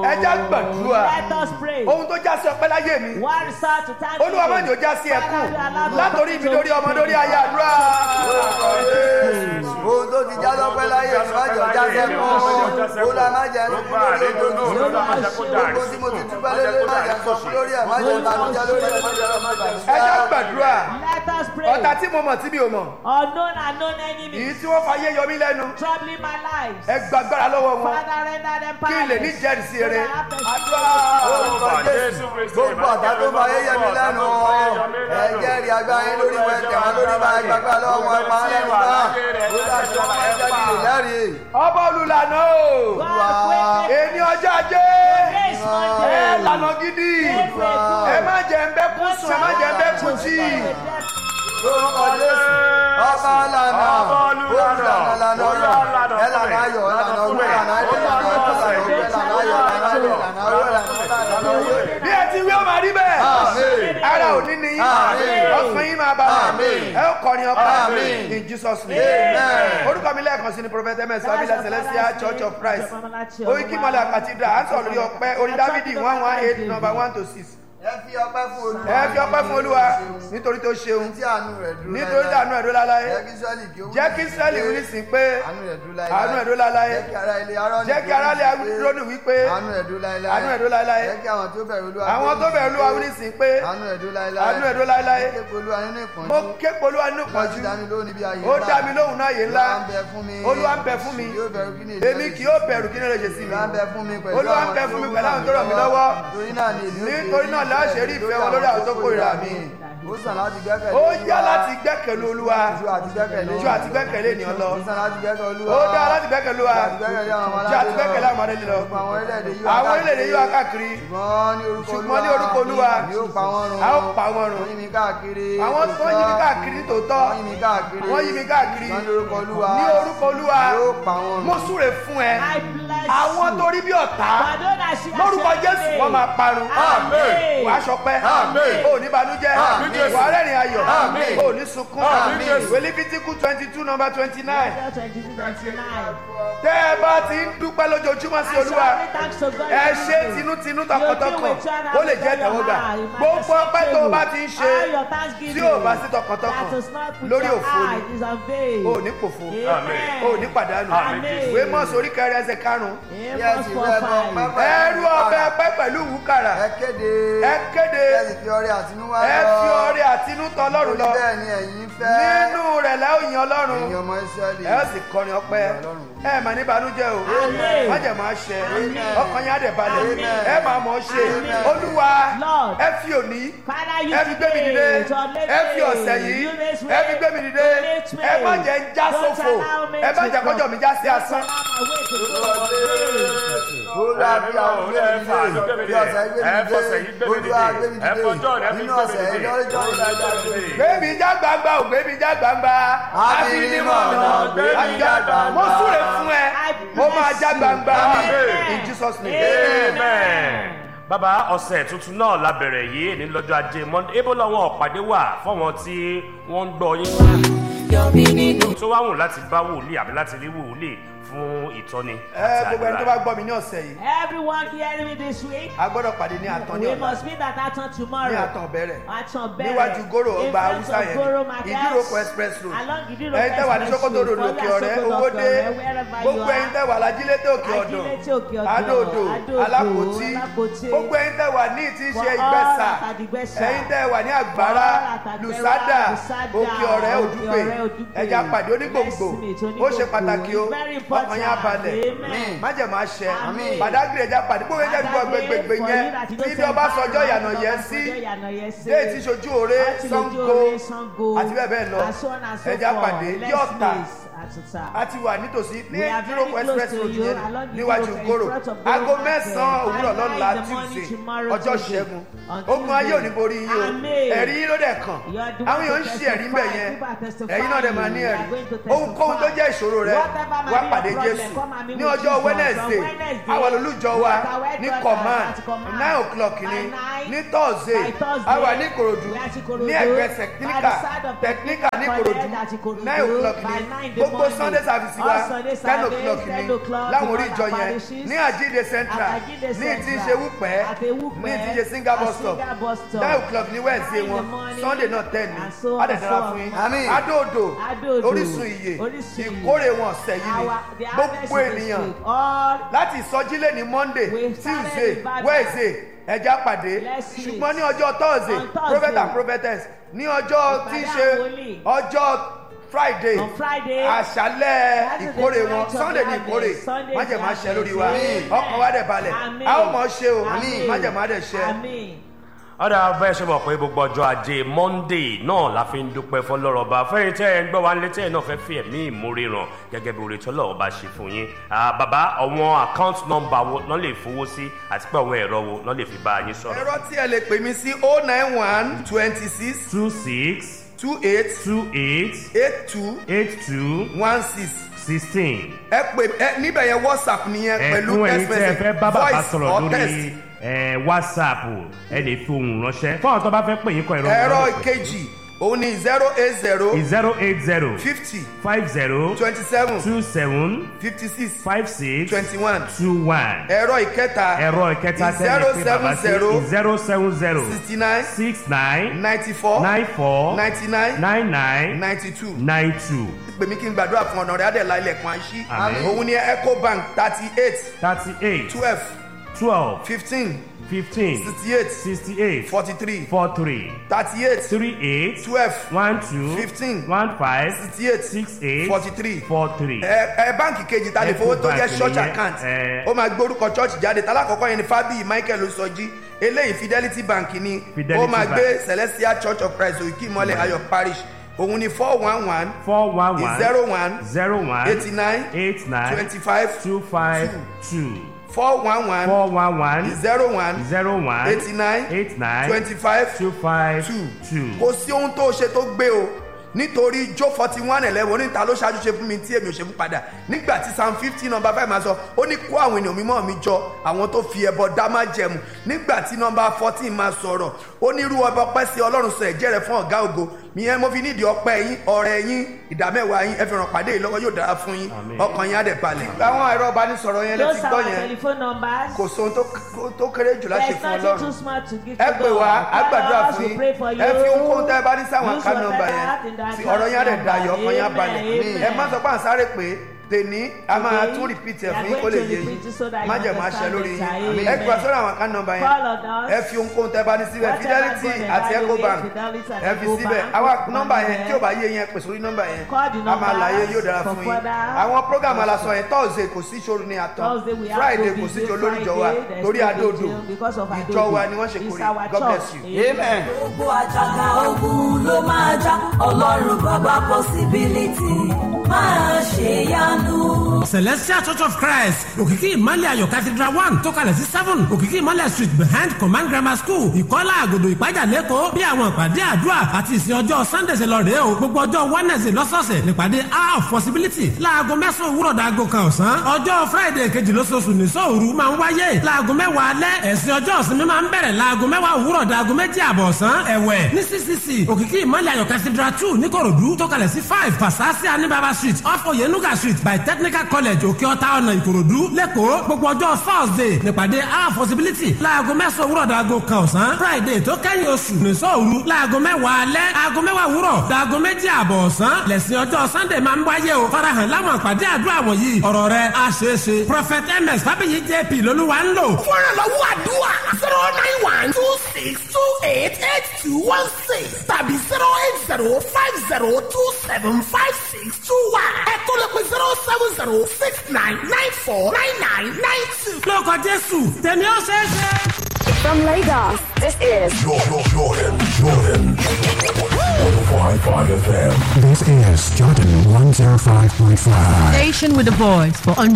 ẹ já gbàdúrà Let us pray. ohun tó já sí ọpẹ́ láyé mi One resort to thank olúwa má jò já sí ẹkún látòrí ibi lórí ọmọ lórí ayé àdúrà ohun tó ti já lọ́pẹ́ láyé ìwájú ọjà sẹ́kù ó la má jẹ́ ẹni lórí ojú gbogbo tí mo ti túbọ̀ lé lórí má jẹ́ sọ fún lórí ẹ̀ má jẹ́ ìbànújẹ́ lórí ẹ̀ má jẹ́ ọmọ ẹ já ìbànújẹ́. gbàdúrà Let us pray. ọ̀tá tí mo mọ̀ tí mi ò mọ̀ Unknown and known èyí enemies tí wọ́n fayé yọ mí lẹ́nu troubling my life. ẹ gbàgbára lọ́wọ́ wọn Father, render them kí n lè ní powerless. jẹ́rìsí So eré that I have the- àdúrà Orúkọ Jésù gbogbo ọ̀tá tó máa yé yẹmi lẹ́nu ẹ jẹ́rìí agbáyé lórí ìwé tẹ̀wọ́n lórí máa gbàgbá lọ́wọ́ wọn pa á lẹ́nu náà ó dájú ọmọ ẹ̀jẹ̀ kìlì lẹ́rìí. ọba olùlànà o God, wait, wait. èmi ọjọ́ ajé Grace Monday. ẹ lànà gidi ẹ má jẹ́ ń bẹ́ kú sùn ẹ má jẹ́ ń bẹ́ kú jí lórúkọ jésù ọba lànà olùlànà lànà ọ̀rọ̀ ẹ lànà ayọ̀ lànà owó lànà ayọ̀ lànà ọ̀rọ̀ lànà ayọ̀ lànà ayọ̀ lànà ayọ̀ lànà owó lànà ayọ̀. bí ẹ ti wí ó máa rí bẹ́ẹ̀ Àmín. ara ò ní ní Àmín. ọkàn yín máa balẹ̀ Àmín. ẹ ó kọrin ọpẹ́ Àmín. in Jesus name Amen. orúkọ mi lẹ́ẹ̀kan sí ni prophet ms abilẹ̀ celestial church of christ oyikimola cathedral à ń sọ̀rọ̀ lórí ọpẹ́ orí dávidi one one eight number one to six ẹ fi ọpẹ́ fún olúwa ẹ fi ọpẹ́ fún olúwa nítorí tó ṣeun tí àánú rẹ̀ dúró nítorí tí àánú ẹ̀ dó láláyé jẹ́ kí sọ́ọ̀lì kí ó wí jẹ́ kí israẹli wí nísìn pé àánú rẹ̀ dúró láyé àánú ẹ̀ dó láláyé jẹ́ kí ara ilé arọ́ jẹ́ kí aráàlú lónìí wí pé àánú rẹ̀ dúró láyé àánú ẹ̀ dó láláyé jẹ́ kí àwọn tó bẹ̀rù olúwa àwọn tó bẹ̀rù olúwa wí nísìn pé àánú rẹ̀ dúró láyé àánú ẹ̀ dó láláyé jẹ́ kí olúwa nínú ìpọ́njú mo ké polúwa nínú láti pọ̀jù dá mi lóhùn níbi ayé ó dá mi lóhùn náà yé ńlá olúwa ń bẹ fún mi olúwa ń bẹ fún mi yóò bẹ̀rù kí ni èmi kì yóò bẹ̀rù kí ni lè ṣe sí mi olúwa ń bẹ fún mi pẹ̀lú Olúwa ń bẹ fún mi pẹ̀lú àwọn tó ràn mí lọ́wọ́. torí náà ni èmi ó fi Nítorí náà la ṣe rí ìfẹ́ wọn lórí àwọn tó kórìíra mi. ó sàn láti gbẹ́kẹ̀lé ó Olúwa yá láti gbẹ́kẹ̀lé olúwa ju àti gbẹ́kẹ̀lé ju àti gbẹ́kẹ̀lé ènìyàn lọ ó sàn láti gbẹ́kẹ̀lé olúwa ó dá láti gbẹ́kẹ̀lé olúwa ju àti gbẹ́kẹ̀lé àwọn ọmọdé lọ gbogbo àwọn orílẹ̀-èdè yìí àwọn orílẹ̀-èdè yóò wá káàkiri ṣùgbọ́n ní orúkọ ṣùgbọ́n ní orúkọ olúwa ni ó pa wọ́n run a ó pa wọ́n run wọ́n yí mi káàkiri àwọn tó ń yí mi káàkiri tòótọ́ wọ́n yí mi káàkiri wọ́n yí mi káàkiri ṣùgbọ́n ní orúkọ olúwa ní orúkọ olúwa ni ó pa wọ́n run mo súre fún ẹ I bless àwọn you. tó rí bí ọ̀tá Madonna, she has lórúkọ said jésù today. wọ́n máa parun Amen. wàá ṣọpẹ́ Àmín. ò ní banújẹ́ Àmín Jésù. wàá rẹ́rìn ayọ̀ Àmín. ò ní sunkún Àmín Jésù. ìwé lífítíkù twenty two number twenty nine Isaiah 22, 29. tẹ́ ẹ bá ti ń dúpẹ́ lójoojúmọ́ sí I olúwa shall give thanks to God ẹ every ṣe day. tinútinú You tọkàntọkàn do with your ó lè jẹ́ hand, ìtẹ́wọ́gbà your heart, your gbogbo mind, ọpẹ́ tó o bá ti ń ṣe all your thanksgiving tí ò bá sí tọkàntọkàn that is not with lórí your òfo ni eye is unveiled. ò ní pòfo Amen. ò ní pàdánù Amen. ìwé mọ́ọ̀sì orí kẹrin ẹsẹ̀ karùn-ún Amos 4:5. ẹrú ọbẹ̀ pẹ́ pẹ̀lú wúkàrà ẹ kéde ẹ kéde ẹ sì fi ọrẹ àtinúwá ẹ lọ fi ọrẹ àtinútọ ọlọ́run lọ bẹ́ẹ̀ ni ẹ̀yin fẹ́ nínú rẹ̀ lẹ́ òyìn ọlọ́run ẹ̀yin ọmọ Ísírẹ́lì ẹ ó sì kọrin ọpẹ́ ẹ mà ní ìbànújẹ́ o Amen. má jẹ máa ṣẹ Amen. ọkàn yín á dẹ̀ balẹ̀ Amen. ẹ máa mọ̀ ọ́ ṣe Amen. olúwa Lord. ẹ fi òní Father, you ẹ fi gbé mi dìde today to uplift ẹ fi me. ọ̀sẹ̀ yìí You this ẹ fi gbé mi dìde to lift me. ẹ má jẹ́ ń já Don't sófo allow me ẹ má to jẹ́ kọjọ́ mi já sí Don't asán. allow my way to go olúwa bí àwọn gbé mi dìde bí ọ̀sẹ̀ gbé mi dìde olúwa gbé mi dìde nínú ọ̀sẹ̀ yìí lọ́jọ́ ìdájọ́ gbẹ̀mí já gbangba ò gbẹ̀mí já gbangba Àfinimọ̀nà, gbẹ̀mí já gbangba. mo súre fún ẹ mo máa já gbangba Amen. in Jesus name. amen. bàbá ọ̀sẹ̀ tuntun náà la bẹ̀rẹ̀ yìí ní lọ́jọ́ ajé monday ebo làwọn ọ̀pàdé wà fọ́wọn tí wọ́n ń gbọ́ yín. tó wá wù láti bá wòlíì àbí láti rí wòlíì fún ìtọ́ni ẹ gbogbo ẹni tó bá gbọ́ mi ní ọ̀sẹ̀ yìí Everyone hearing me this week, a gbọ́dọ̀ pàdé ní àtàn ní we ọ̀la must meet at Aton tomorrow. ní àtàn bẹ̀rẹ̀ Aton bẹ̀rẹ̀. níwájú gòrò In ọgbà front haúsá of yẹn Goro Market, ìdíròkọ express road along Ìdíròkọ ẹ̀yin tẹ́ wà ní Express sokoto road Road, òkè Bọ́lá ọ̀rẹ́ Sokoto owóde Ọ̀rẹ́, wherever you gbogbo are. ẹ̀yin tẹ́ wà lájílété òkè ọ̀dọ̀ Ajílété òkè ọ̀dọ̀, adóodò Adóodò, alápòtí Alápòtí. gbogbo ẹ̀yin tẹ́ wà ní ìtí For ṣe all ìgbẹ́sà that are the Ìgbẹ́sà. ẹ̀yin tẹ́ wà ní àgbára For all that are lùsádà Lùsádà, òkè ọ̀rẹ́ Òkè òdúpè Ọ̀rẹ́, Òdúpè. ẹja pàdé onígbòǹgbò Blessed meet ó ṣe onígbòǹgbò. pàtàkì o It's very important. ọkàn yẹn á balẹ̀ Amen. májèmá àṣẹ Àmín. pàdágìrì ẹja pàdé gbogbo ẹja gbogbo gbẹgbẹgbẹ yẹn tí bí ọba sọjọ́ ìyànà yẹn sí déètì ṣojú òre sango àti bẹ́ẹ̀ bẹ́ẹ̀ lọ ẹja pàdé ní ọ̀tà a ti wà nítòsí ní We are very dúrókọ close express to road you, yẹn along the níwájú road, in gòrò front of Goro aago Market. mẹ́sàn-án òwúrọ̀ Five lọ́la in the morning tuesday tomorrow, ọjọ́ Tuesday. ṣẹ́gun On ogun ayé ò ní borí yín o Amen. ẹ̀rí yín ló dẹ̀ kàn You are the àwọn one èèyàn ń to ṣe ẹ̀rí ń bẹ̀ testify. yẹn People are testifying. ẹ̀yin náà dẹ̀ máa ní You ẹ̀rí are going to testify. ohunkóhun tó jẹ́ ìṣòro rẹ Whatever may wá be your pàdé problem, jésù come and meet ní with ọjọ́ Jesus. wednesday On Wednesday, àwọn olùjọ wa we are at ní Wednesday command at command. nine o'clock By ni nine, ní thursday by Thursday, àwa ní ìkòròdú we are at Ìkòròdú. ní ẹgbẹ́ By technical the side of technical ní Technical ìkòròdú College at Ìkòròdú. nine o'clock By ni nine, the gbogbo gbogbo Monday. sunday service wa All Sunday ten service, o'clock 10 ni o'clock láwọn orí because ìjọ our yẹn parishes ní àjíǹde central at Àjíǹde ní tí ń Central, ṣe wúpẹ́ at Ewúpẹ́, ní tí ń ṣe singapore at stop Singapore stop. nine o'clock ní wednesday Nine in wọn the morning, sunday náà ten ni and so on and adẹ̀dára so on. fún yín Àmín. adóodò Adóodò, orísun iye Orísun Ìyè. ìkórè wọn ọ̀sẹ̀ yìí ni Our- the harvest gbogbo of this ènìyàn week, all láti ìsọjílẹ̀ ní monday We started tuesday in Ibadan. wednesday ẹja pàdé Let's see. ṣùgbọ́n ní ọjọ́ thursday On Thursday. prophet and prophetess ní ọjọ́ tí í Ìpàdé ṣe àwọn wòlíì. ọjọ́ friday On Friday, àṣálẹ̀ That's the ìkórè night wọn of sunday ní harvest. ìkórè Sunday is májèmá ṣe lórí wa harvest. ọkàn wa dẹ̀ balẹ̀ Àmín. a ó mọ̀ ṣe o Àmín. májèmá dẹ̀ ṣe. Àmín. ọ̀dà bẹ́ẹ̀ ṣe mọ̀ pé gbogbo ọjọ́ ajé monday náà la fi ń dúpẹ́ fọlọ́rọ̀ba fẹ́yìn tẹ́ ẹ̀ ń gbọ́ wá nílé tẹ́ ẹ̀ náà fẹ́ fi ẹ̀mí ìmúre ràn gẹ́gẹ́ bí oore tọ́lọ̀ ọba ṣe fún yín Ah, bàbá àwọn account number wo náà lè fowó sí àti pé àwọn ẹ̀rọ wo náà lè fi bá yín sọ̀rọ̀. ẹ̀rọ tí ẹ lè pè mí sí o nine one twenty six two six two eight two eight eight two eight two one six sixteen. ẹ pè ẹ níbẹ̀ yẹn whatsapp nìyẹn pẹ̀lú ẹ̀kún ẹ̀yin text tẹ́ ẹ message fẹ́ bá bàbá voice sọ̀rọ̀ or text. lórí ẹ̀, whatsapp ẹ lè fi ohùn ránṣẹ́ fún àwọn tó bá fẹ́ pè yín kọ ẹ̀rọ ẹ̀rọ ìkejì òun ni zero eight zero zero eight zero fifty five zero twenty seven two seven fifty six five six twenty one two one. ẹ̀rọ ìkẹta ẹ̀rọ ìkẹta tẹ́lẹ̀ pé bàbá sí zero seven zero sixty nine six nine ninety four nine four ninety nine nine nine ninety two nine two pè mí kí n gbàdúrà fún ọ̀nà rẹ̀ adẹ̀lá ilẹ̀kùn àṣí Àmín. òun ni ecobank thirty eight thirty eight twelve twelve fifteen fifteen sixty eight sixty eight forty three four three thirty eight three eight twelve one two Fifteen. one five sixty eight six eight forty three four three. ẹ ẹ báǹkì kejì ta lè fowó tó jẹ Ecobank church nìyẹn, account ẹ. ó máa gbórúkọ church jáde tálákọ̀ọ́kọ́ yẹn ni fábíyì michael sọjí eléyìí fidelity bank ni Fidelity ó máa Bank. gbé celestial church of christ òkè ìmọ̀lẹ̀ ayọ̀ parish òun ni four one one four one one zero one zero one eighty nine eight nine twenty five two five two four one one four one one zero one zero one eighty nine eight nine twenty five two five two two. kò sí ohun tó ṣe tó gbé o nítorí jó forty one eleven oníta ló ṣáájú ṣe fún mi tí èmi ò ṣe fún padà nígbà tí psalm fifteen number five máa sọ ó ní kó àwọn ènìyàn mímọ́ mi jọ àwọn tó fi ẹbọ dá má jẹmu nígbà tí number fourteen máa sọ̀rọ̀ ó ní irú ọba ọpẹ́ sí ọlọ́run sọ ẹ̀jẹ̀ rẹ̀ fún ọ̀gá ògo ìyẹn mo fi nídìí ọpẹ́ yín ọrẹ yín ìdámẹ́wàá yín ẹ fi ràn pàdé yìí lọ́wọ́ yóò dára fún yín Àmín. ọkàn yín á dẹ̀ balẹ̀. àwọn ẹ̀rọ ìbánisọ̀rọ̀ yẹn lè ti Those are gbọ́ our yẹn telephone numbers. kò sóhun tó- tó kéré jù láti There's fún nothing ọlọ́run too small to give ẹ to pè God. wá á gbàdúrà Father, fún we yín pray for ẹ fi you. ohunkóhun tẹ́ ẹ bá ní sáwọn Use àká nọmba whatever yẹn in that tí ọ̀rọ̀ yín á dẹ̀ account dayọ̀ ọkàn yín á number. balẹ̀ Amen. ẹ má sọ pé à ń sáré pé tèní a máa Today, tún repeat ẹ̀ we are fún yín kó going lè to yé repeat yín it so that you má jẹ̀ máa ṣẹ understand lórí it. yín Amen. ẹ gbà sọ́dọ̀ àwọn àká nọmba yẹn Call on us. ẹ fi ohunkóhun tẹ́ ẹ bá ní síbẹ̀ Whatever fidelity God àti has ecobank given, Fidelity and ẹ fi Ecobank, síbẹ̀ àwọn Ecobank nọmba yẹn there. tí ò bá yé yẹn pè sórí nọmba yẹn Call the a máa láyé numbers yóò dára for fún yín further àwọn program alasọ yẹn thursday kò sí ìṣòro ní àtọ Thursday we have friday to kò sí vigil, ìjọ lórí ìjọ wa Friday there's lórí no adóodò vigil because of ìjọ Adodo. wa ni wọ́n ṣe It's kórè our god bless church. you. amen. gbogbo àjàgà ogun ló máa já ọlọ́run bàbá possibility máa ṣe yanu. celestial church of christ òkìkí ìmọ̀lẹ̀ ayọ̀ cathedral one tó kalẹ̀ sí seven òkìkí ìmọ̀lẹ̀ street behind command grammar school ìkọ́lá àgòdò ìpájà lẹ́kọ̀ọ́ bí àwọn ìpàdé àdúrà àti ìsìn ọjọ́ sunday ṣe lọ rèé o gbogbo ọjọ́ wednesday lọ́sọ̀ọ̀sẹ̀ nípàdé hour of possibility láago mẹ́sàn-án òwúrọ̀ dàgò kan ọ̀sán ọjọ́ friday kejì lóṣooṣù ní sóòru máa ń wáyé láago mẹ́wàá alẹ́ ẹ̀sìn ọjọ́ ìsinmi máa ń bẹ̀rẹ̀ láago mẹ́wàá òwúrọ̀ dàgò méjì àbọ̀ ọ̀sán ẹ̀wẹ̀ ní ccc òkìkí ìmọ̀lẹ̀ ayọ̀ cathedral two níkòròdú tó kalẹ̀ sí five pasasi anibaba street off oyenuga street by technical college òkè ọ̀tá ọ̀nà ìkòròdú lẹ́kọ̀ọ́ gbogbo ọjọ́ thursday nípàdé our possibility láago mẹ́sàn-án òwúrọ̀ dàgò kan ọ̀sán friday tó kẹ́yìn oṣù nìṣọ́ òru láago mẹ́wàá alẹ́ aago mẹ́wàá òwúrọ̀ dàgò méjì àbọ̀ ọ̀sán lẹ́sìn ọjọ́ sunday máa ń wáyé o farahàn láwọn àpàdé àdúrà wọ̀nyí ọ̀rọ̀ rẹ̀ á ṣeé ṣe prophet ms fábíyì jp lolúwa ń lò. fúnra lọ́wọ́ àdúrà zero nine one two six two eight eight two one six tàbí zero eight zero five zero two seven five six two one ẹ tó lè pe zero seven zero six nine nine four nine nine nine two. lórúkọ jésù tèmi ó ṣeé ṣe. From Lagos, this is Jordan, Jordan, Jordan. 105.5 FM. This is Jordan 105.5. Station with a voice for